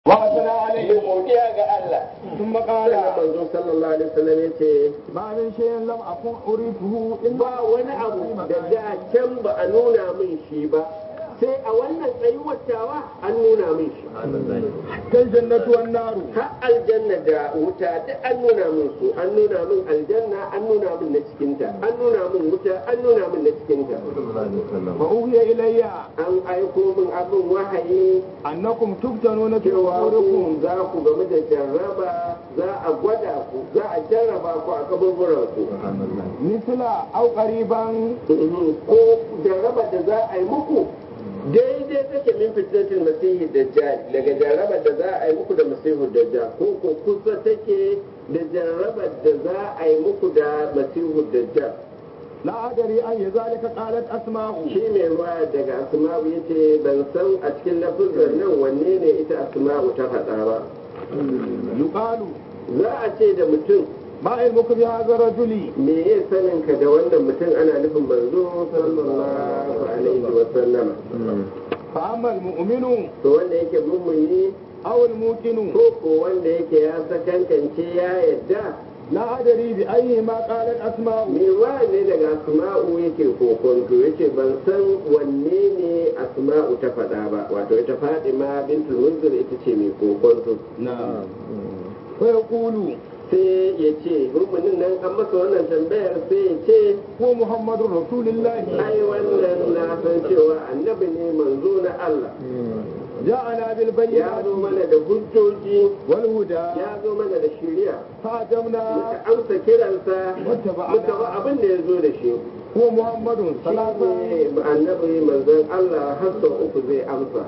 وأثنى عليه godiya ga Allah ثم sannan قال manzo sallallahu alaihi wasallam yace ما من شيء لم أكن أريده إلا ba wani abu da da can ba a nuna min shi ba sai a wannan tsayuwar tawa an nuna min shi الجنة والنار har aljanna da wuta duk an nuna min su an nuna min aljanna an nuna min na cikinta an nuna min wuta an nuna min na cikinta وأوحي إلي an aiko min abin wahayi أنكم تفتنون في cewa أموركم ku za ku game da jarraba za a gwada ku za a jarraba ku a kaburburan ku مثل أو قريبا ko jarraba da za a yi muku daidai take min fitnatul masihi dajjal daga jarrabar da za a yi muku da masihu dajjal ko ko kusa take da jarrabar da za a yi muku da masihu dajjal لا أدري أي ذلك قالت أسماء shi mai ruwa daga asma'u yace ban san a cikin lafuzan nan wanne ne ita asma'u ta faɗa ba يقال za a ce da mutum ما علمك بهذا الرجل me ya sanin ka da wannan mutum ana nufin manzo sallallahu alaihi wa sallama فأما المؤمن to wanda yake mummuni أو الموقن ko ko wanda yake ya sakankance ya yadda لا أدري بأيهما قالت أسماء me wa ne daga asma'u yake kokonto yace ban san wanne ne asma'u ta faɗa ba wato ita fadima bintul munzir ita ce mai kokonto نعم فيقول sai ya ce mummunin nan an masa wannan tambayar sai ya ce هو محمد رسول الله ai wannan na san cewa annabi ne manzo na Allah جاءنا ya بالبينات zo mana da hujjoji والهدى ya zo mana da shiriya فأجبنا muka amsa kiransa واتبعنا. muka ba abin da ya zo da shi هو محمد ثلاثة shi ne annabi manzon Allah har sau uku zai amsa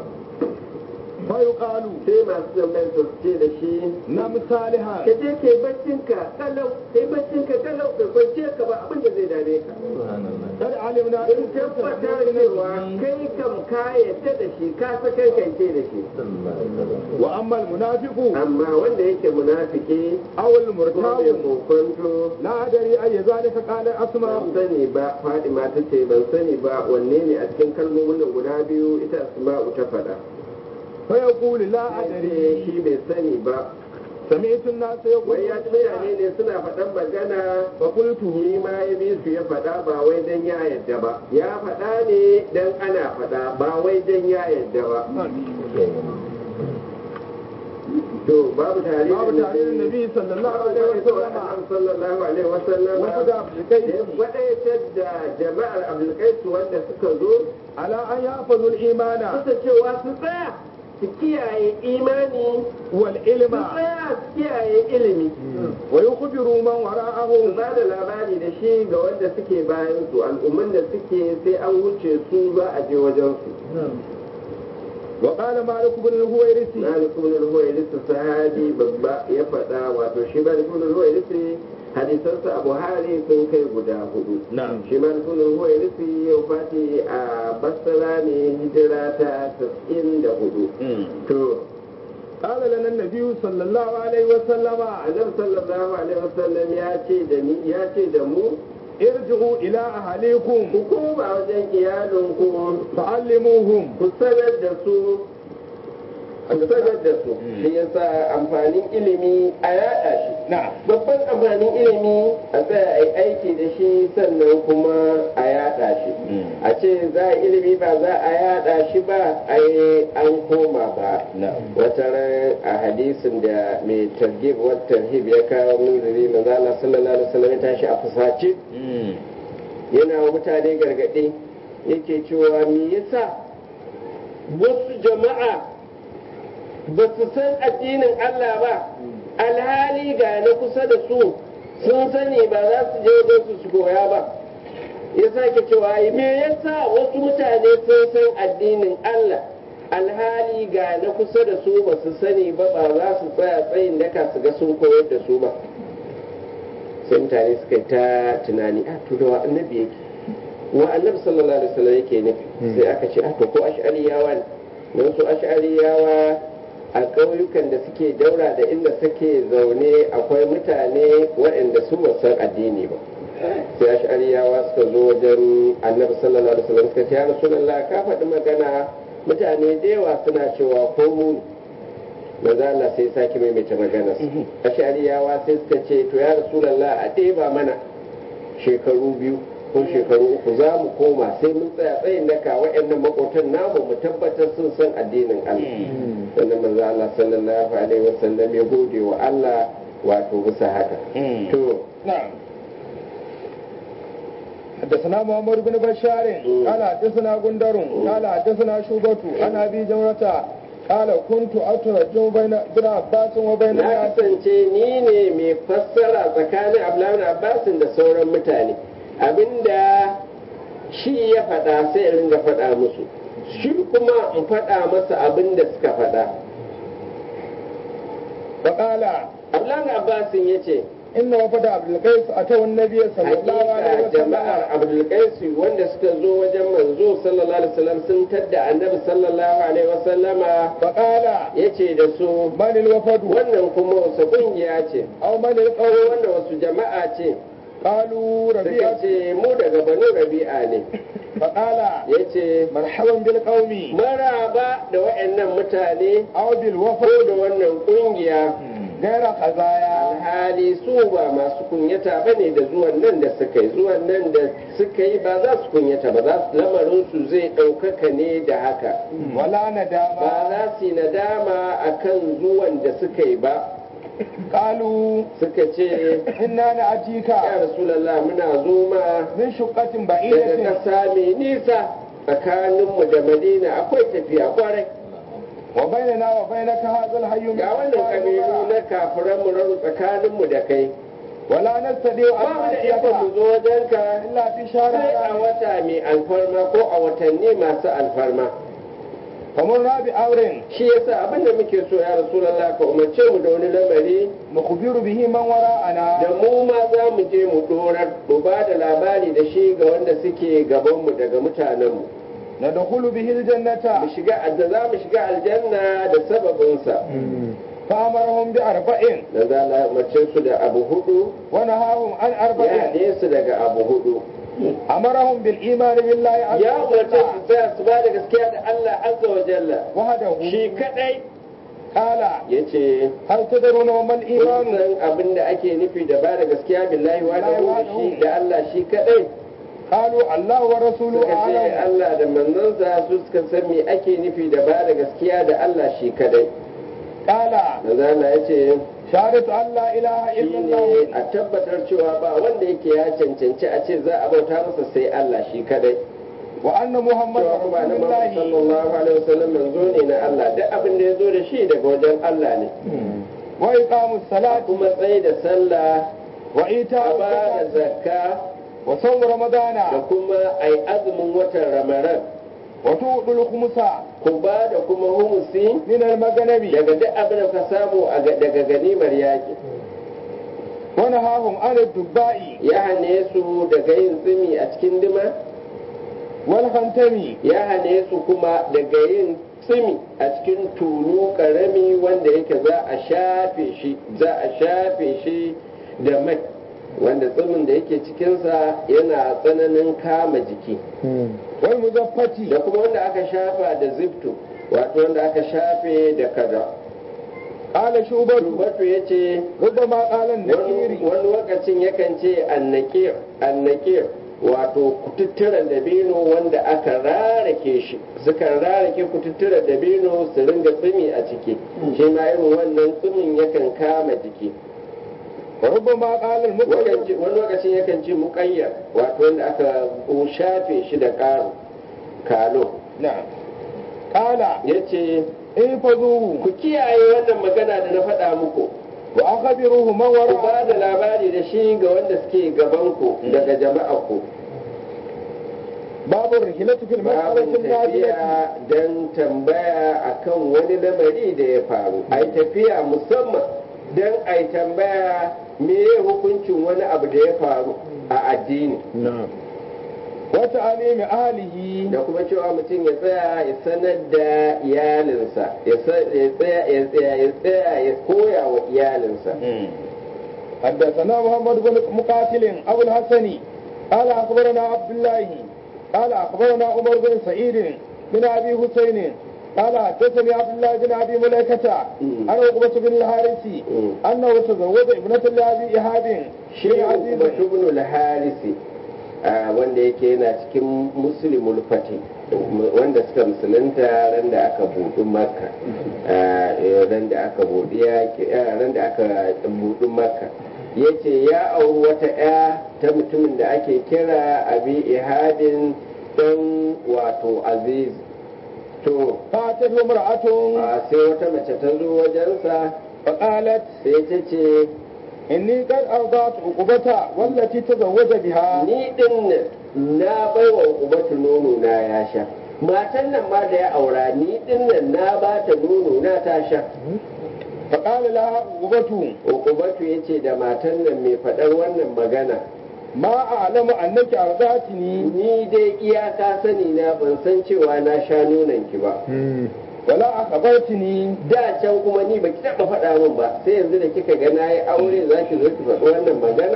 فيقال sai masu tambayar su ce da shi نم صالحا ka je kai baccinka kalau kai baccinka kalau ka kwance ka ba abin da zai dame ka قد علمنا in tabbatar cewa kai kam ka yadda da shi ka sakankance da shi وأما المنافق amma wanda yake munafiki أو ko mai المرتاب kokonto لا أدري أي ذلك قال ban أسماء sani ba fadima ta ce ban sani ba wanne ne a cikin kalmomin nan guda biyu ita asma'u ta faɗa فيقول لا sai أدري shi bai sani ba سمعت الناس wai ya ci mutane ne suna faɗan magana فقلت shi ma ya bi su ya faɗa ba wai dan ya yadda ba ya faɗa ne dan ana faɗa ba wai dan ya yadda ba to babu tare باب تعليل النبي صلى الله عليه وسلم sallallahu alaihi wasallam وفد عبد القيس wadaitar da jama'ar abdulkaisu wanda suka zo على أن يحفظوا الإيمان suka cewa su tsaya su kiyaye imani su والعلم tsaya su kiyaye ilimi ويخبروا من su وراءهم ba da labari da shi ga wanda suke bayan su al'umman da suke sai an wuce su za a je wajen su وقال مالك بن الهويرث malik ibn al-huwairis sahabi babba ya faɗa wato shi malik ibn al-huwairis hadisansa a buhari sun kai guda hudu نعم shi malik ibn al-huwairis ya fati a basra ne hijira ta 94 to قال لنا النبي صلى الله عليه وسلم annabi sallallahu alaihi wasallam ya ce da ni ya ce da mu ارجعوا إلى أهليكم ku koma wajen iyalinku فعلموهم ku sanar da su ku sanar da su shi yasa amfanin ilimi a yaɗa shi نعم babban amfanin ilimi a tsaya a yi aiki da shi sannan kuma a yaɗa shi a ce za a ilimi ba za a yaɗa shi ba a yi an koma ba wata ran a hadisin da mai targib wa tarhib ya kawo munziri manzo Allah sallallahu alaihi wasallam ya tashi a fusace yana wa mutane gargaɗi yake cewa me yasa wasu jama'a ba su san addinin Allah ba alhali ga na kusa da su sun sani ba za su je wajen su su koya ba ya sake cewa me yasa wasu mutane sun san addinin Allah alhali ga na kusa da su ba su sani ba ba za su tsaya tsayin daka su ga sun koyar da su ba sai mutane suka yi ta tunani a to da wa annabi yake wa annabi sallallahu alaihi wasallam yake nufi sai aka ce a to ko ash'ariyawa ne don su ash'ariyawa a ƙauyukan da suke daura da inda suke zaune akwai mutane waɗanda su ba san addini ba sai ash'ariyawa suka zo wajen annabi sallallahu alaihi wasallam suka ce ya rasulullah ka faɗi magana mutane da yawa suna cewa ko mu manzo Allah sai sake maimaita maganar ashariyawa sai suka ce to ya rasulullah a ɗeba mana shekaru biyu ko shekaru uku za mu koma sai mun tsaya tsayin daka waɗannan makotan namu mu tabbatar sun san addinin Allah sannan manzo Allah sallallahu alaihi wasallam ya gode wa Allah wato bisa haka to نعم حدثنا محمد بن بشار قال حدثنا غندر قال حدثنا شوبة عن ابي جمرة قال كنت اترجم بين ابن عباس وبين na الناس kasance ni ne mai fassara tsakanin Abdullahi Abbasin da sauran mutane abinda shi ya faɗa sai in ringa faɗa musu shi kuma in faɗa masa abinda suka faɗa وقال Abdullahi Abbasin ya ce ان وفد عبد القيس اتوا النبي صلى الله عليه hakika وسلم jama'ar abdulkaisi wanda suka zo wajen manzo sallallahu alaihi wasallam sun tadda annabi sallallahu alaihi wasallama فقال ya ce da su من الوفد wannan kuma wasu kungiya ce او من ko القوم wannan wasu jama'a ce قالوا suka ربيعة ce mu daga banu rabi'a ne فقال ya ce مرحبا بالقوم maraba da wa'annan mutane او ko بالوفد da wannan kungiya غير خزايا alhali su ba masu kunyata ba ne da zuwan nan da suka yi zuwan nan da suka yi ba za su kunyata ba za su lamarin su zai ɗaukaka ne da haka ولا ba ندامة za su yi nadama a kan zuwan da suka yi ba قالوا suka ce إنا نأتيك ya rasulallah muna zo ma من شقة daga بعيدة ƙasa mai nisa tsakaninmu da madina akwai tafiya kwarai وبيننا وبينك هذا الحي من ga wannan kabilu na kafiran mu raru tsakaninmu da kai ولا نستطيع ba أن mu da ikon mu نأتيك zo wajenka إلا في شهر sai a رمضان. wata mai alfarma ko a watanni masu alfarma فمرنا بأمر shi yasa abin da muke so ya rasulallah ka umarce mu da wani lamari نخبر به من وراءنا da mu ma za mu je mu dorar mu ba da labari da shi ga wanda suke gabanmu daga mutanenmu ندخل به mu الجنة shiga da za mu shiga aljanna da sababinsa فأمرهم بأربع da za a umarce su da abu hudu ونهاهم عن ya أربع haɗe su daga abu hudu أمرهم بالإيمان بالله عز ya umarce وجل su tsaya su ba da gaskiya da Allah azza wa jalla وحده shi kadai قال yace هل تدرون وما kun الإيمان san abin da ake nufi da ba da gaskiya billahi wa da shi da Allah shi kadai قالوا الله ورسوله suka ce أعلم Allah da manzansa su suka san me ake nufi da ba da gaskiya da Allah shi kadai قال manzo Allah ya ce شهادة أن لا إله إلا shine الله a tabbatar cewa ba wanda yake ya cancanci a ce za a bauta masa sai Allah shi kadai وأن محمد cewa kuma رسول na Muhammad الله sallallahu alaihi wasallam manzo ne na Allah duk abin da ya zo da shi daga wajen Allah ne وإقام الصلاة kuma tsaye da sallah وإيتاء a ba da الزكاة zakka وصوم رمضان da kuma ai azumin watan Ramadan وتؤتوا الخمس ku ba da kuma humusi من المغنم daga duk abin da ka samu a ga- daga ganimar yaƙi ونهاهم عن الدباء ya hane su daga yin tsimi a cikin dima والخنتم ya hane su kuma daga yin tsimi a cikin tulu karami wanda yake za a shafe shi za a shafe shi da mai wanda tsimin da yake cikinsa yana tsananin kama jiki والمزفة da kuma wanda aka shafa da zifto wato wanda aka shafe da kada قال شعبة Tubatu ya ce ربما قال wani النكير wani lokacin yakan ce annakir annakir wato kututturen dabino wanda aka rarake shi sukan rarake kututturen dabino su ringa tsumi a ciki shi ma irin wannan tsumin yakan kama jiki وربما قال Wakan المقيم ce- wani lokacin yakan ce muƙayyar wato wanda aka shafe shi da ƙaro kalo نعم قال ya ce احفظوه ku kiyaye wannan magana da na faɗa muku وأخبروه من ku ba وراء da labari da shi ga wanda suke gabanku daga jama'arku باب الرحلة في المسألة babin النازلة tafiya don tambaya akan wani lamari da ya faru ai tafiya musamman don ai tambaya me hukuncin wani abu da ya faru a addini وتعليم أهله da kuma cewa mutum ya tsaya ya sanar da iyalinsa ya sa- ya tsaya ya tsaya ya tsaya ya koya wa iyalinsa حدثنا محمد بن مقاتل أبو الحسن قال أخبرنا عبد الله قال أخبرنا عمر بن سعيد بن أبي حسين قال حدثني عبد الله بن ابي مليكه مم. عن عقبه بن الحارث مم. انه تزوج ابنه لابي ايهاب shi شيء عزيز batubnu harisi wanda yake yana cikin muslimul fati wanda suka musulunta ran da aka buɗi makka Ah, eh, ran da aka buɗi yaki- ah, ran da aka buɗi makka yace ya auri wata ya ta mutumin da ake kira abi ihadin dan wato aziz to فاتته امراه ah, sai wata mace ta zo wajensa فقالت sai ta ce اني قد ارضعت عقبه والتي تزوج بها ni din nan na bai wa ubatu nono na ya sha matan nan ma da ya aura ni din nan na ba ta nono na ta sha فقال لها عقبه ubatu ya ce da matan nan mai faɗar wannan magana ما اعلم انك ارضعتني ni dai iyaka sani na ban san cewa na sha nonon ki ba ولا اخبرتني da can kuma ni baki taɓa faɗa min ba sai yanzu da kika ga na yi aure za ki zo ki faɗi wannan magana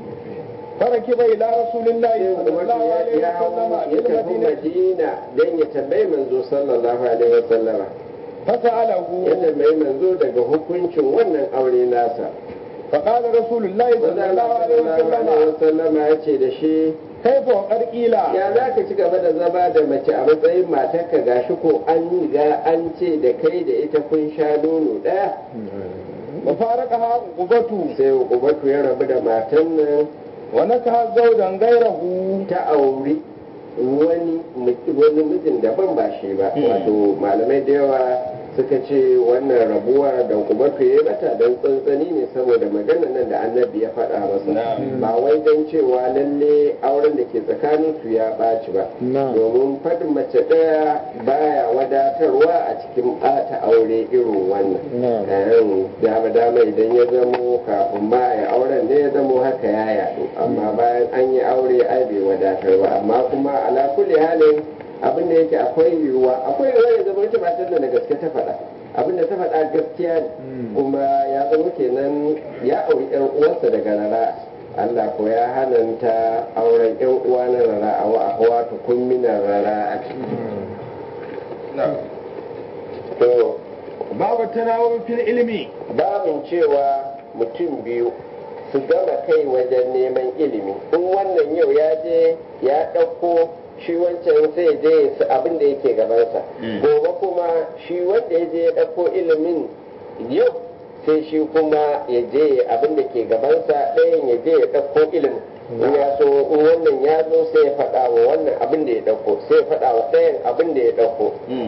فركب الى رسول الله sai صلى الله ubatu عليه ya hau وسلم ya الى tafi المدينه madina don ya tambayi manzo sallallahu alaihi wasallama فساله yadda mai manzo daga hukuncin wannan aure nasa فقال رسول الله صلى الله عليه وسلم wasallama ya ce da shi كيف وقد قيل ya za ka ci gaba da zama da mace a matsayin matarka gashi ko an ga an ce da kai da ita kun sha nono ɗaya وفارقها عقبته sai ubatu ya rabu da matan nan ونكح زوجا غيره ta auri wani wani mijin daban ba shi ba wato malamai da yawa suka ce wannan rabuwar da ubatu ya yi mata don tsantsani ne saboda magana nan da annabi ya faɗa masa ba wai don cewa lalle auren da ke tsakanin su ya ɓaci ba domin faɗin mace ɗaya baya wadatarwa a cikin ɓata aure irin wannan Ehem, dama dama idan ya zamo kafin ma a yi auren ne ya zamo haka ya yaɗu amma bayan an yi aure ai bai wadatar ba amma kuma ala kulli halin abin da yake akwai yiwuwa akwai yiwuwa ya zama ita matar da na gaske ta faɗa abin da ta faɗa gaskiya ne kuma ya zama kenan ya auri yan uwarsa daga rara Allah ko ya hananta auren yan uwa na rara a wa ahwa tukun minar rara a to باب التناوب في العلم babin cewa mutum biyu su gama kai wajen neman ilimi in wannan yau ya je ya ɗauko shi wancan sai je su abin da yake gabansa gobe kuma shi wanda ya je ya ɗauko ilimin yau sai shi kuma ya je abin da ke gabansa ɗayan ya je ya ɗauko ilimin in ya so in wannan ya zo sai ya faɗa wa wannan abin da ya ɗauko sai ya faɗa wa ɗayan abin da ya ɗauko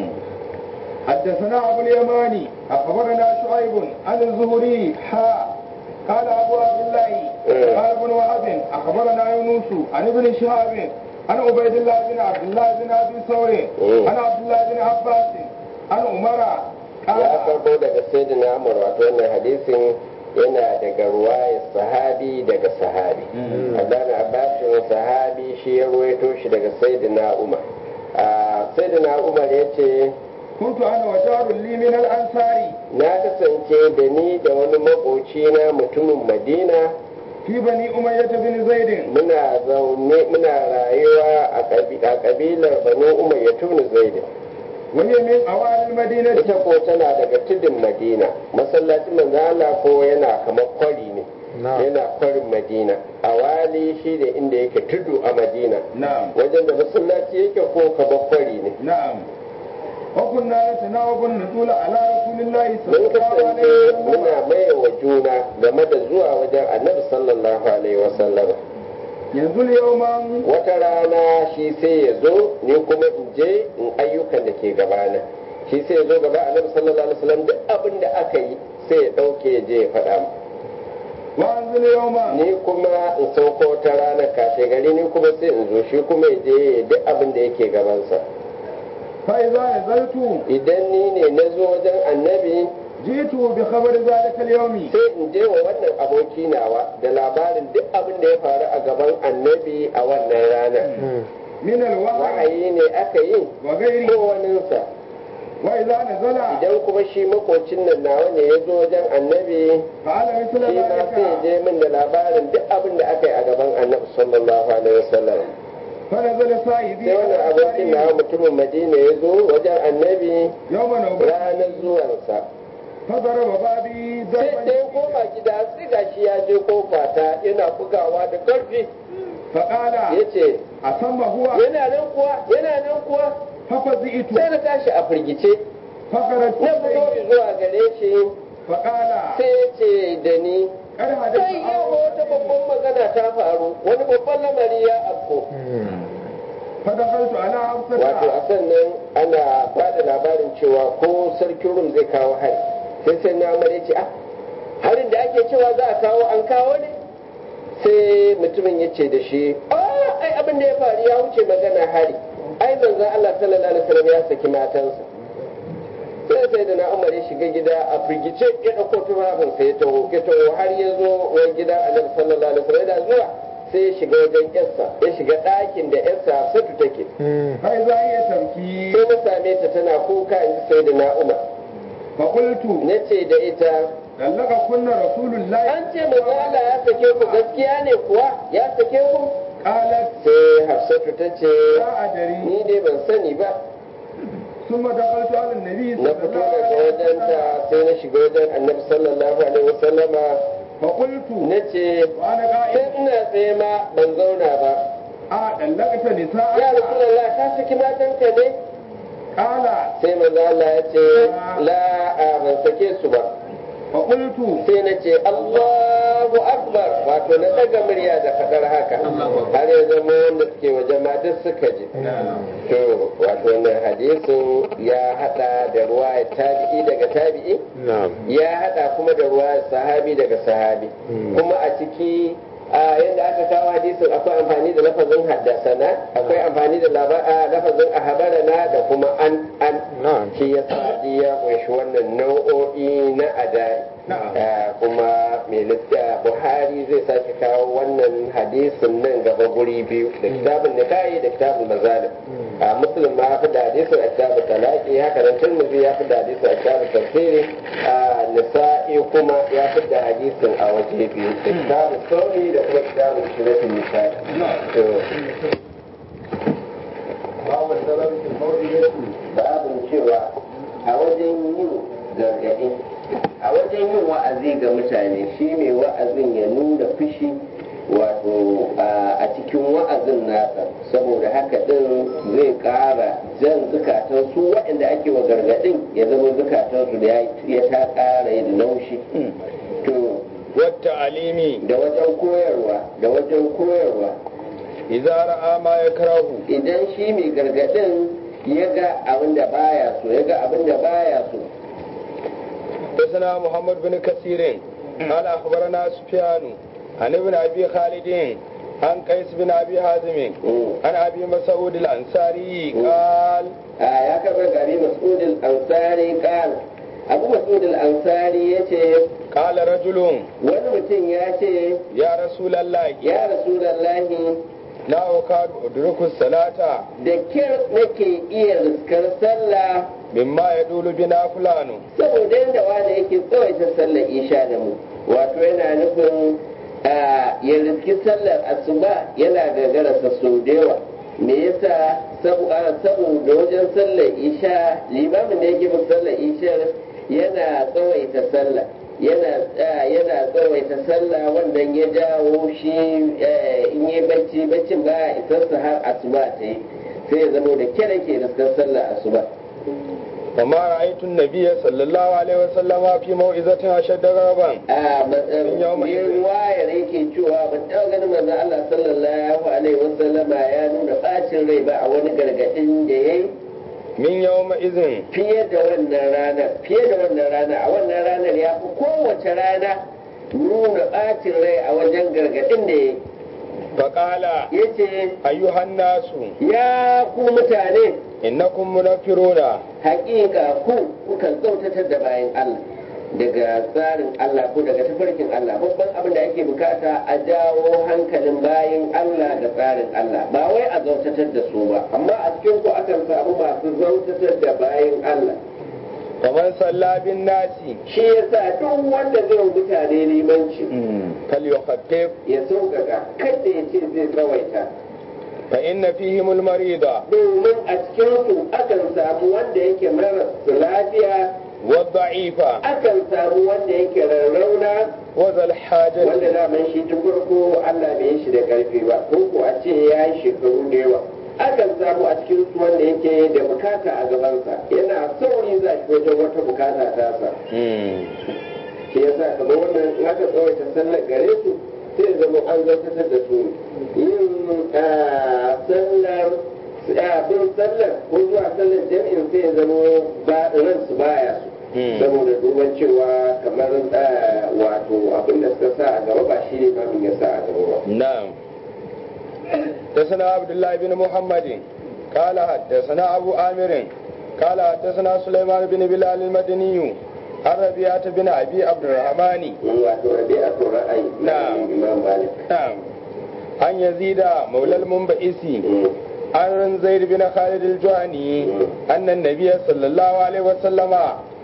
حدثنا أبو اليماني أخبرنا شعيب عن الزهري حاء قال أبو عبد الله قال ابن وهب أخبرنا يونس عن ابن شهاب عن عبيد الله بن عبد الله بن أبي ثور عن عبد الله بن عباس عن عمر ya قال farko daga sayyidina Umar wato wannan hadisin yana daga ruwayar sahabi daga sahabi Abdullahi Abbasin sahabi shi ya ruwaito shi daga sayyidina Umar a sayyidina Umar ya ce كنت أنا وجار لي من الأنصار na kasance da ni da wani makoci na mutumin Madina في بني أمية بن زيد muna zaune muna rayuwa a kabi- a kabilar Banu Umayya tun Zaid وهي من أوائل المدينة ita ko tana daga tudun Madina masallacin manzo Allah ko yana kamar kwari ne yana kwarin madina a wali shi ne inda yake tudu a madina نعم wajen da masallaci yake ko kaba kwari ne نعم وكنا نتناوب النزول على رسول الله صلى mun الله عليه kasance وسلم muna maye wa juna game da zuwa wajen annabi sallallahu alaihi wasallam ينزل يوما wata rana shi sai ya zo ni kuma in je in ayyukan da ke gabana shi sai ya zo gaba annabi sallallahu alaihi wasallam duk abin da aka yi sai ya dauke ya je ya faɗa mu وانزل يوما ni kuma in sauko wata rana kashe gari ni kuma sai in zo shi kuma ya je ya yi duk abin da yake gabansa فإذا نزلت idan ni ne na zo wajen annabi جئت بخبر ذلك اليوم sai in je wa wannan aboki nawa da labarin duk abin da ya faru a gaban annabi a wannan rana من الوحي wahayi ne aka yi وغيره ko waninsa وإذا نزل idan kuma shi makocin nan nawa ne ya zo wajen annabi فعل مثل shi ma sai ya ذلك je min da labarin duk abin da aka yi a gaban annabi sallallahu alaihi wasallam فنزل صاحبي sai wannan abokin na mutumin madina ya zo wajen annabi يوم نوبة ranar zuwansa فضرب بابي sai da ضربا ya koma gida sai gashi ya je kofa ta yana bugawa da karfi فقال ya ce أسمى هو yana nan kuwa yana nan kuwa ففزئت sai na tashi a firgice فخرجت na fito إليه zuwa gare shi فقال sai ya ce da ni قد sai حدث yau wata babban magana ta faru wani babban lamari ya afko فدخلت على wato حفصة a sannan ana bada labarin cewa ko sarkin rum zai kawo hari sai sai na amare ce ah harin da ake cewa za a kawo an kawo ne sai mutumin ya ce da shi ah ai abin da ya faru ya wuce magana hari ai manzon Allah sallallahu alaihi wasallam ya saki matansa sai sai da na umar ya shiga gida a firgice ya dauko tufafinsa ya taho ya taho har ya zo wa gidan annabi sallallahu alaihi wasallam yana zuwa sai ya shiga wajen yarsa ya shiga ɗakin da yarsa satu take فإذا هي تبكي sai na same ta tana kuka in ji sai da na umar فقلت na ce da ita لك كنا رسول الله an ce manzo Allah ya sake ku gaskiya ne kuwa ya sake ku قالت sai hafsatu ta ce لا أدري ni dai ban sani ba ثم دخلت على النبي na صلى fito الله daga عليه wajenta وسلم sai na shiga wajen annabi sallallahu alaihi wasallama فقلت na ce وأنا sai قائل ina tsaye ma ban zauna ba آه طلقت ya نساء rasulullah ka saki matanka ne قال sai manzo Allah ya ce la a ban sake su ba فقلت sai na ce Allahu Akbar wato na daga murya da fadar haka har ya zama wanda suke waje ma duk suka ji to wato wannan hadisin ya hada da ruwaya tabi'i daga tabi'i ya hada kuma da ruwaya sahabi daga sahabi kuma a ciki a yadda aka kawo hadisin akwai amfani da lafazin haddasana akwai amfani da laba- a, lafazin ahabarana da kuma an an shi ya sadi ya kunshi wannan nau'o'i na adai Ah, kuma mai litta buhari zai sake kawo wannan hadisin nan gaba guri biyu da kitabun nikahi da kitabun mazalim a muslim ma ya fi da hadisin a kitabun talaki haka nan turmuzi ya fi da hadisin a kitabun tafsiri a nisa'i kuma ya fi da hadisin a waje biyu da kitabun sauri da kuma kitabun shiratin nisa'i to باب السبب في الموت babin cewa a wajen yin gargaɗi a wajen yin wa'azi ga mutane shi mai wa'azin ya nuna fushi wato a cikin wa'azin nasa saboda haka ɗin zai ƙara jan zukatan su waɗanda ake wa gargaɗin ya zama zukatan su da ya ta ƙara yin laushi to wata alimi da wajen koyarwa da wajen koyarwa idza ra'a ma yakrahu idan shi mai gargaɗin ya ga abin da baya so ya ga abin da baya so حدثنا محمد بن كثير قال اخبرنا سفيان عن ابن ابي خالد عن قيس بن ابي حازم عن ابي مسعود الانصاري قال a ya karɓar gari mas'ud al-ansari kan abu mas'ud al-ansari ya ce قال رجل wani mutum ya ce يا رسول الله ya rasulallahi لا أكاد أدرك الصلاة da kyar nake iya riskar sallah مما يدول بنا فلان saboda yadda wani yake tsawaita sallar isha da mu wato yana nufin a, ya riski sallar asuba yana gagararsa sau da yawa me yasa saboda saboda wajen sallar isha limamin da yake bin sallar isha yana tsawaita sallah yana ah, yana tsawaita sallah wannan ya jawo shi eh, in yi bacci baccin ba isarsa har asuba ta yi sai ya zama da kyar ke riskar sallar asuba وما رأيت النبي صلى الله عليه وسلم في موعظة أشد غضبا a matsayin wayar yake cewa ban taɓa ganin manzon Allah sallallahu alaihi wasallama ya nuna bacin rai ba a wani gargaɗin da ya yi من يومئذ fiye da wannan ranar fiye da wannan rana a wannan ranar ya fi kowace rana nuna bacin rai a wajen gargaɗin da ya yi فقال ya ce أيها الناس ya ku mutane إنكم منفرون hakika ku kukan tsautatar da bayan Allah daga tsarin Allah ko daga tafarkin Allah babban abin da ake bukata a jawo hankalin bayan Allah da tsarin Allah ba wai a zautatar da su ba amma a cikin ku akan samu masu zautatar da bayan Allah ومن صلى بالناس shi yasa duk wanda zai wa mutane limanci فليخفف ya sauƙaƙa kada ya ce zai tsawaita fa inna fihim al-marida domin a cikinsu akan samu wanda yake maras lafiya wa dha'ifa akan samu wanda yake rarrauna wa zal hajati wanda daman shi tun farko Allah bai yi shi da karfi ba ko ko a ce ya yi shekaru da yawa akan samu a cikin su wanda yake da bukata a gabansa yana sauri za shi wajen wata bukata ta sa Mm. shi yasa kamar wannan in aka tsawaita sallar gare su sai ya zama an zartatar da su yin ah, sallar ah, bin sallar ko zuwa sallar jami'in sai ya zama ba ransu baya su Mm. saboda duban cewa kamar ah, wato abin da suka sa a gaba ba shi ne mamin ya sa a gaba ba نعم حدثنا عبد الله بن محمد قال حدثنا أبو آمر قال حدثنا سليمان بن بلال المدني عن ربيعة بن أبي عبد الرحمن wato rabi'atu ra'ayi Na'am. imam malik نعم عن يزيد مولى المنبئسي Mm. عن زيد بن خالد الجهني أن النبي صلى الله عليه وسلم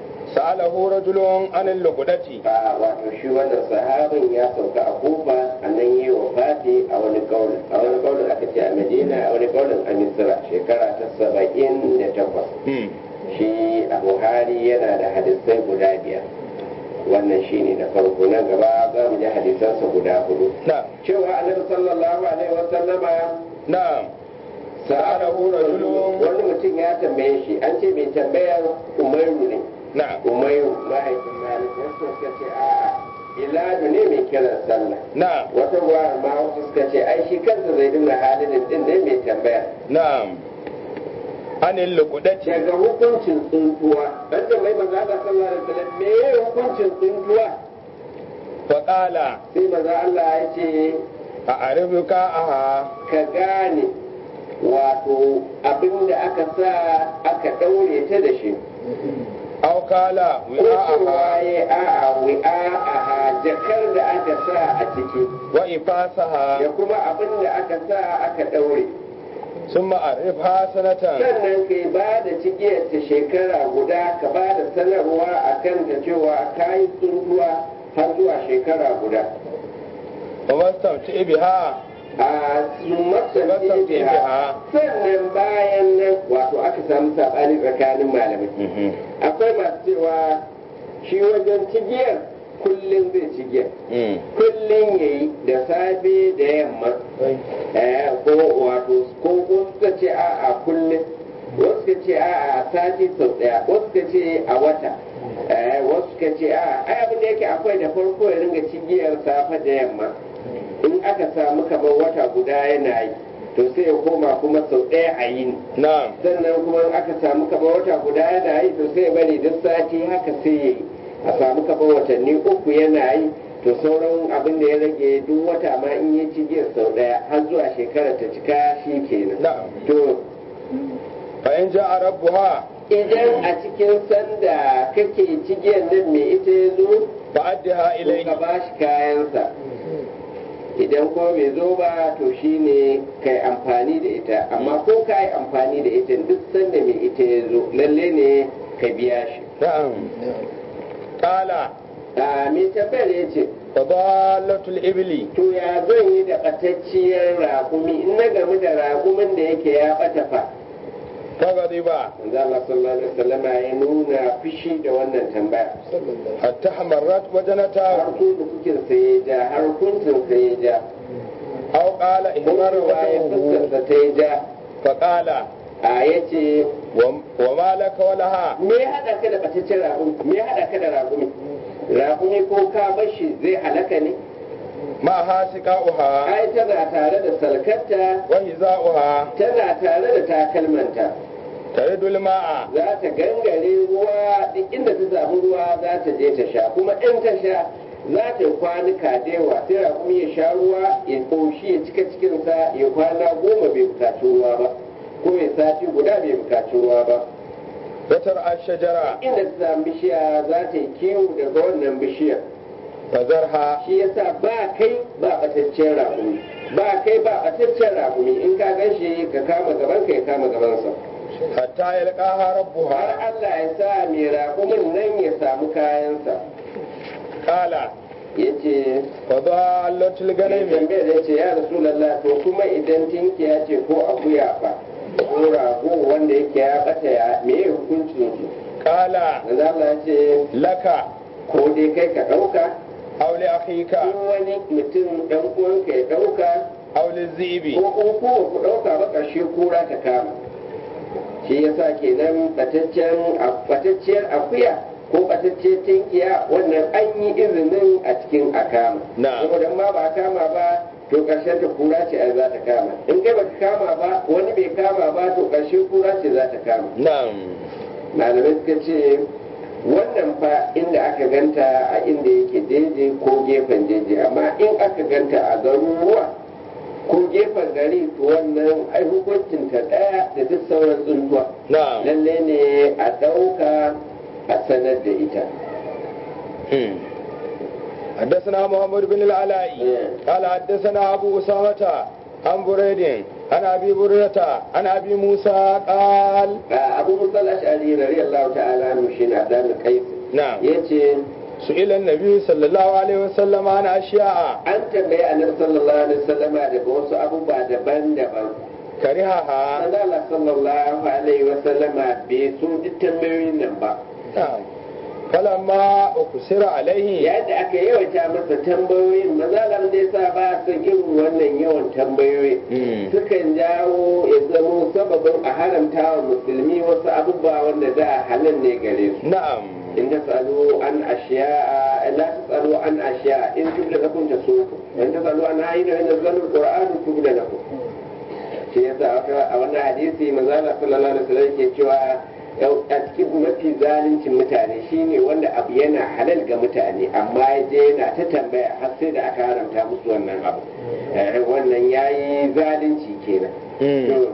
سأله رجل عن اللقدة a wato shi wannan sahabin ya sauka a kufa a nan yi wa fati a wani kaulin a wani kaulin aka ce a madina a wani kaulin a misira shekara ta saba'in da takwas مم. shi a buhari yana da hadisai guda biyar wannan shi ne na farko nan gaba za mu ji hadisansa guda hudu نعم cewa annabi sallallahu alaihi wasallama نعم sa'alahu rajulun wani mutum ya tambaye shi an ce mai tambayar umairu ne نعم umayu mahaifin malik wasu suka ce a'a iladu ne mai kiran sallah نعم wata ruwa ma wasu suka ce ai shi kansa zai dinga halin din ne mai tambaya نعم عن اللقدة daga hukuncin tsuntuwa dan da mai maza da sallah da sallam me ya hukuncin tsuntuwa فقال sai maza Allah ya ce أعرفك أها ka gane wato abin da aka sa aka daure ta da shi أو قال ko cewa وعاءها ya a'a wi'a'aha jakar da aka sa a ciki da وإفاسها kuma abin da aka sa aka daure ثم أعرفها سنة sannan kai ba da cigiyar ta shekara guda ka ba da sanarwa a kan ta cewa ka yi tsuntuwa har zuwa shekara guda وما استمتع بها a sumatsan biha sannan bayan nan wato aka samu saɓani tsakanin malamai akwai masu cewa shi wajen cigiyar kullum zai cigiyar kullum ya yi da safe da yamma eh, ko wato ko wasu suka ce a a kullum wasu suka ce a a sati sau daya wasu suka ce a wata eh, wasu suka ce a ai abin da yake akwai da farko ya ringa cigiyar safe da yamma in aka samu kamar wata guda yana yi to sai ya koma kuma sau ɗaya a yini نعم sannan kuma in aka samu kamar wata guda yana yi to sai ya bari duk sati haka sai ya yi a samu kamar watanni uku yana yi to sauran abin da ya rage duk wata ma in yi cigiyar sau ɗaya har zuwa shekara ta cika shi kenan نعم to فإن جاء ربها idan a cikin sanda kake cigiyar nan mai ita ya zo فأدها to ka إليه ba shi kayansa idan ko bai zo ba to shine kai amfani da ita amma ko ka yi amfani da ita duk sanda mai ita ya zo lalle ne ka biya shi نعم قال a mai tambayar ya ce فضالة الإبل to ya zan yi da ɓatacciyar raƙumi in na gamu da raƙumin da yake ya ɓata fa فغضب manzo Allah sallallahu alaihi wasallam ya nuna fushi da wannan tambaya حتى حمرت har وجنتاه ko da kuke sai ya ja har kuncin sai ya ja أو قال إحمر kuma ya وجهه fuskarsa ta ya ja فقال a yace وم- وما لك ولها me ya haɗa ka da ɓataccen raƙumi me ya haɗa ka da raƙumi raƙumi ko ka bar shi zai halaka ne معها سقاؤها ai tana tare da salkarta وهزاؤها tana tare da takalmanta ترد الماء za ta gangare ruwa duk inda ta samu ruwa za ta je ta sha kuma in ta sha za ta yi kwanuka da yawa sai raƙumi ya sha ruwa ya ƙoshi ya cika cikinsa ya kwana goma bai bukaci ruwa ba ko ya sati guda bai bukaci ruwa ba وترعى الشجرة inda ta samu bishiya za ta yi kiwo daga wannan bishiyar فذرها shi yasa ba kai ba bataccen raƙumi ba kai ba bataccen raƙumi in ka gan shi ka kama gaban ka ya kama gabansa حتى يلقاها har ربها Allah ya sa mai raƙumin nan ya samu kayansa قال yace fadalatul mai ganami tambayar ya ce ya rasulallah to kuma idan tinkiya ce ko akuya fa ko rago wanda yake ya bata ya me ya hukuncin su qala manzo Allah ya ce laka ko dai kai ka dauka aw li akhika ko wani mutum dan uwanka ya dauka aw li zibi ko ko ko ku dauka ba karshe kura ta kama shi yasa kenan bataccen batacciyar akuya ko batacciyar tinkiya wannan an yi izinin a cikin akama Na'am. saboda ma ba a kama ba to karshen ta kura ce ai za ta kama in kai baka kama ba wani bai kama ba to karshe kura ce za ta kama na'am malamai suka ce wannan fa inda aka ganta a inda yake daidai ko gefen daidai amma in aka ganta a garuruwa ko gefen gari to wannan ai hukuncin ta daya da duk sauran tsuntuwa na'am lalle ne a ɗauka a sanar da ita مم. حدثنا محمد بن العلاء مم. قال حدثنا أبو أسامة عن بريد عن أبي بريدة عن أبي موسى قال a abu musal ash'ari radiyallahu ta'ala anhu shi na da kai نعم yace سئل النبي صلى الله عليه وسلم عن أشياء an tambayi annabi sallallahu alaihi wasallama daga wasu abubuwa daban-daban كرهها Allah sallallahu alaihi wasallama bai so duk tambayoyin nan ba نعم فلما أكسر عليه yayin da aka yawaita masa tambayoyin mazalam da yasa ba son irin wannan yawan tambayoyi مم. sukan jawo ya zamo sababin a haramta wa musulmi wasu abubuwa wanda da halal ne gare su نعم in tasalu an ashiya la tasalu an ashiya in tubda lakum tasuku in tasalu an hayina min zalul qur'an tubda lakum shi yasa aka- a wannan hadisi manzo Allah sallallahu alaihi wasallam yake cewa yau a cikin mafi zalincin mutane shine wanda abu yana halal ga mutane amma ya je yana ta tambaya har sai da aka haramta musu wannan abu Eh, wannan yayi zalunci kenan مم. To,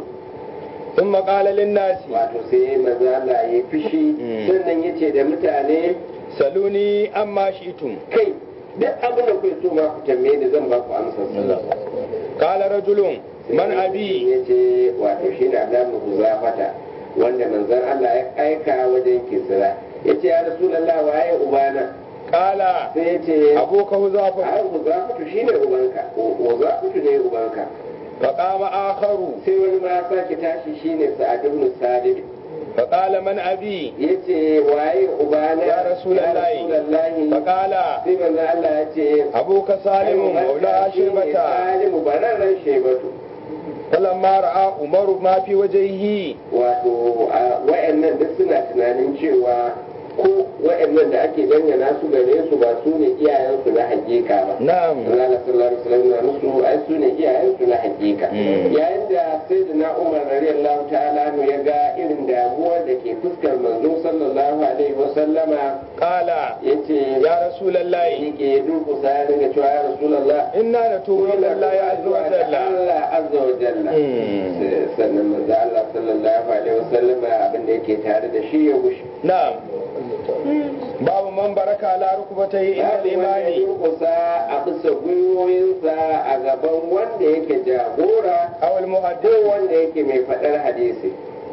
ثم قال للناس wato sai manzo Allah ya fishi Mm. sannan yace da mutane سلوني أما شئتم kai duk abin da kuke so ma ku tambaye ni zan ba ku amsar قال رجل من أبي ya ce wato shi da Adamu Huzafata wanda manzon Allah ya aika wajen Kisra ya ce ya Rasulullah waye ubana قال sai ya ce أبوك هزافة ai Huzafatu shine ubanka Huzafatu ne ubanka فقام آخر sai wani ma ya sake tashi shine Sa'ad ibn Sadid فقال من أبي ya ce waye ubana Ya Rasulallahi. Rasulallahi فقال sai manzon Allah ya ce أبوك سالم مولى شيبة Salimu bararren Shebatu فلما رأى عمر ما في وجهه wato a wa'annan duk suna tunanin cewa ko wa'annan da ake dangana su gare su ba su ne iyayensu na hakika ba نعم Allah sallallahu alaihi wasallam na musu ai su ne iyayensu na hakika Mm. yayin da sayyidina Umar radiyallahu ta'ala anhu ya ga irin damuwar da ke fuskar manzo sallallahu alaihi wasallama قال yace يا رسول الله yake durkusa ya dinga cewa ya rasulullah إنا نتوب إلى الله عز وجل Allah azza wa jalla Mm. sannan manzo Allah sallallahu alaihi wasallam abin da yake tare da shi ya gushi نعم باب من برك على ركبتيه عند babu wanda ya الإمام durkusa a bisa gwiwoyinsa a gaban wanda yake jagora أو ko المحدث wanda yake mai faɗar hadisi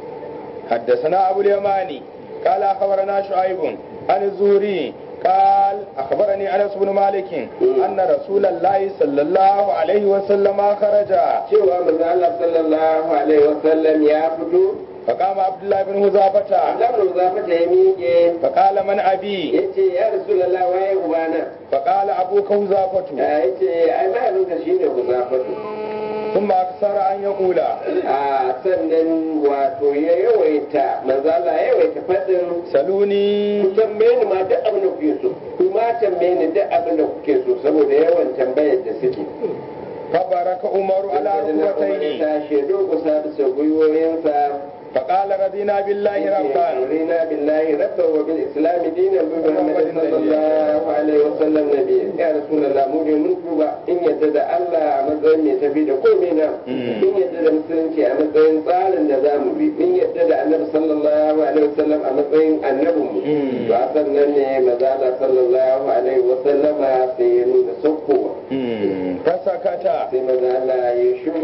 حدثنا أبو اليماني قال أخبرنا شعيب عن الزهري قال أخبرني أنس بن مالك أن رسول الله صلى الله عليه وسلم خرج cewa manzo Allah sallallahu alaihi wasallam ya fito فقام عبد الله بن هزافة Allah zafata ya miƙe فقال من أبي yace ya rasulullah waye ubana فقال أبوك هزافة yace ai mahaifinka shine Huzafatu ثم أكثر أن يقول a sannan wato ya yawaita manzo Allah ya yawaita faɗin سلوني ku tambaye ni ma duk abin da kuke so ku ma tambaye ni duk abin da kuke so saboda yawan tambayar da suke فبارك عمر على Umar ركبتيه ta shedo kusa bisa gwiwoyinsa فقال رضينا بالله ربا رضينا بالله ربا وبالاسلام دينا بمحمد صلى الله عليه وسلم نبيا يا رسول الله mu ne mun tuba in yadda da Allah a matsayin mai tafi da komai na in yadda da musulunci a matsayin tsarin da za mu bi in yadda da annabi sallallahu alaihi wasallam a matsayin annabin mu to a sannan ne maza Allah sallallahu alaihi wasallama sai ya nuna saukowa فسكت sai maza Allah ya shiru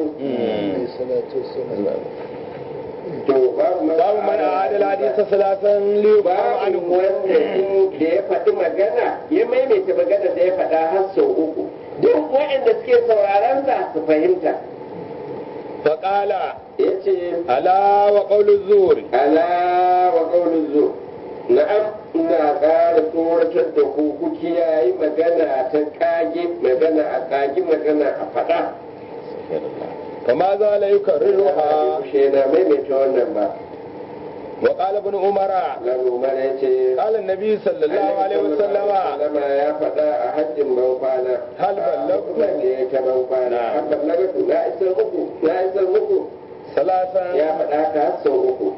to babu babu man adal hadisa salatan li babu anhu wanda in da ya faɗi magana ya maimaita magana maganar da ya faɗa har sau uku duk waɗanda suke sauraron sa su fahimta فقال ya ce ألا وقول الزور ala wa ƙaunin zo na'am ina ƙara tsoratar da ku ku kiyaye magana ta ƙage magana a ƙage magana a faɗa فما زال يكررها Kushe na maimaita wannan ba وقال ابن عمر Lamumar ya ce قال النبي صلى الله عليه وسلم Sallama ya faɗa a hajjin ban kwana. Hal ballagtu? Ba ne ta ban kwana. Na. Hal ballagtu na isar muku na isar muku ثلاثا ya faɗa ka har sau uku.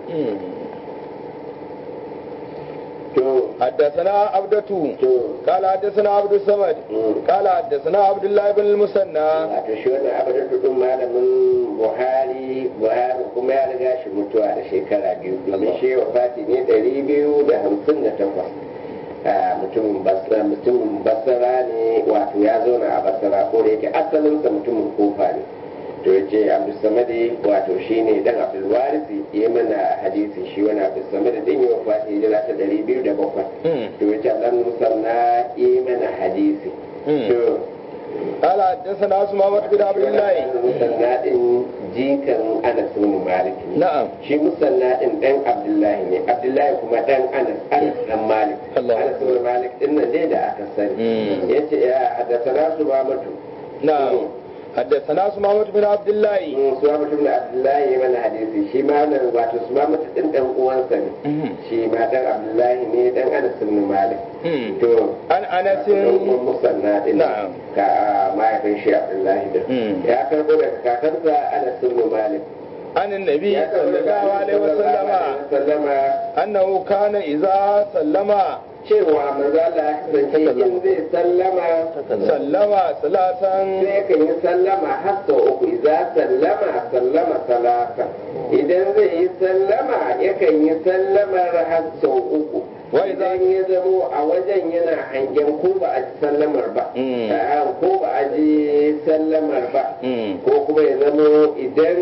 To حدثنا عبدة to قال حدثنا عبد الصمد mm. قال حدثنا عبد الله بن المثنى wato shi wannan abu da tudun malamin buhari buhari kuma ya riga shi mutuwa da shekara biyu domin shi wa fati ne ɗari biyu da hamsin da takwas a mutumin basra mutumin basra ne wato ya zauna a basra ko da yake asalinsa mutumin kofa ne to ya ce abdulsamadi wato shi ne dan abdulwarisi ya mana hadisi shi wani abdulsamadi din yi wa fati hijira ta ɗari biyu da bakwai to ya ce dan musanna ya mana hadisi to قال حدثنا سمامة بن عبد الله musalla din jikan anas bin malik ne نعم shi musalla din dan abdullahi ne abdullahi kuma dan anas anas dan malik Allah. anas bin malik din nan dai da aka sani Mm. yace ya haddathana subamatu نعم حدثنا سمامة بن عبد الله subamatu bin abdullahi ya mana hadisi shi ma nan wato subamatu din dan uwansa ne shi ma dan abdullahi ne dan anas bin malik to عن أنس dan uwan musalla din Na'am. ka mahaifin shi abdullahi din Mm. ya karbo daga kakansa anas bin malik عن النبي ya صلى الله عليه وسلم sallama أنه كان إذا سلم cewa manzo Allah ya kasance in zai sallama سلم ثلاثا sai kan yi sallama har sau uku idza sallama sallama salasa idan zai yi sallama yakan yi sallamar har sau uku Wa idza- idan ya zamo a wajen yana hangen ko ba a ji sallamar ba Mm. A'a, ko ba a ji sallamar ba Mm. ko kuma ya zamo idan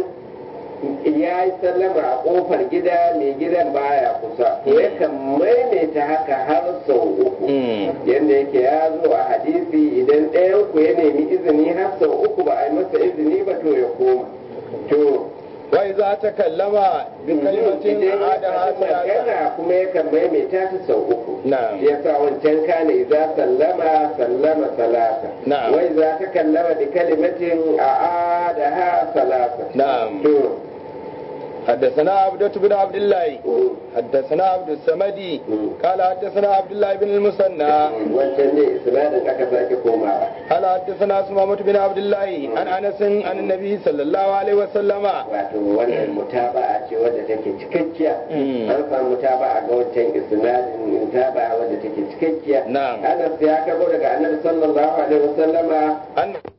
ya yi sallama a kofar gida mai gidan baya kusa to yakan maimaita haka har sau uku Mm. yadda yake ya zo a hadisi idan ɗayan ku ya nemi izini har sau uku ba a yi masa izini ba to ya koma to وإذا تكلم بكلمة idan ya أعادها faɗi ثلاثا magana kuma yakan maimaita ta sau uku نعم shi yasa wancan kana idza sallama sallama salasa Na'am. wa idza takallama bi kalimatin a'adaha salasa نعم to حدثنا عبدة بن عبد الله mm, حدثنا عبد الصمد mm. قال حدثنا عبد الله بن المثنى wancan ne isnadin aka sake komawa قال حدثنا سمامة بن عبد الله عن أنس عن النبي صلى الله عليه وسلم wato wannan mutaba'a ce wadda take cikakkiya Mm. an samu mutaba'a ga wancan isnadin mutaba'a wadda take cikakkiya نعم Anas ya karbo daga Annabi sallallahu alaihi wasallama أن